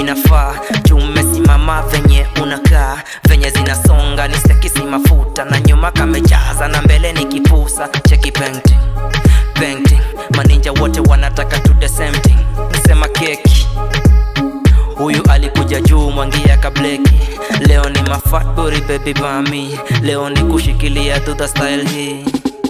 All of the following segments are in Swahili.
inafaa juu umesimama venye unakaa venye zinasonga ni stekisi mafuta na nyuma kamejaza na mbele ni kipusa cheki painting painting maninja wote wanataka to the same thing sema keki huyu alikuja juu mwangia kableki leo ni mafatburi baby mami leo ni kushikilia to the style hii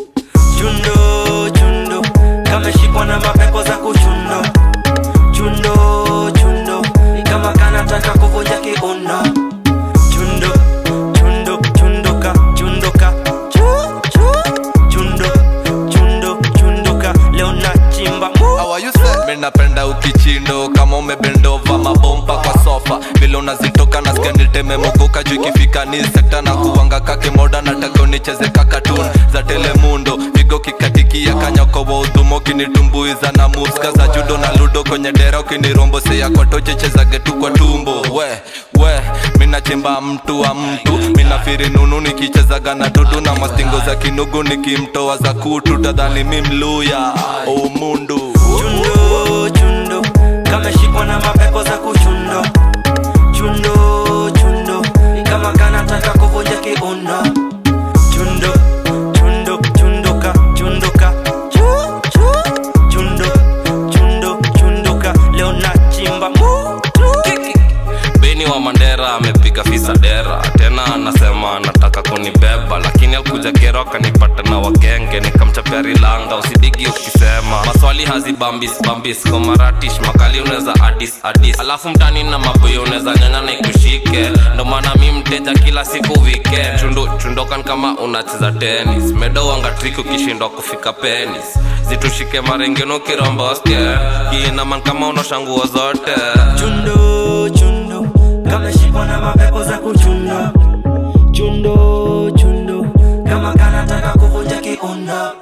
chundo chundo kameshikwa na mapepo za kuchundo chundo chundo kama kanataka kuvunja kiuno chundo chundo chundoka chundoka chu, chu, chundo chundo chundoka leo nachimba mu How are you say? Mi napenda ukichindo kama umebendova mabomba kwa sofa vile unazitoka na skaniteme mogoka juu ikifika ni sekta na kuwanga kake moda nataka unicheze kakatun za telemundo vigo kikatikia kanyako wa udhumo kinitumbuiza na muska za judo na ludo kwenye dera ukiniromboseya kwa toche chezage tu kwa tumbo we we minachimba mtu wa mtu minafiri nunu nikichezaga na dudu na mastingo za kinugu nikimtoa za kutu tadhani mi mluya omundu chundo chundo kameshikwa na mapepo za kuchundo chundo chundo kama kanataka kuvunja kiuno chundo chundo chundoka chundoka chu, chu, chundo chundo chundoka leo nachimba mutu Kiki. beni wa mandera amepiga fisa dera tena anasema anataka kunibeba lakini alikuja kero akanipata na wagenge nikamchapia rilanga usidigi ukisema maswali hazibambis bambis komaratish makali unaweza adis adis alafu mtani na maboyo unaweza nyanya na ikushike ndo maana mi mteja kila siku weekend chundu chundokan kama unacheza tenis medo wanga trik ukishindwa kufika penis zitushike marengeno kiromboske kiinaman kama unoshanguo zote chundo chundo kameshikwa na mapepo za kuchundo chundo chundo kama kanataka kuvunja kiuno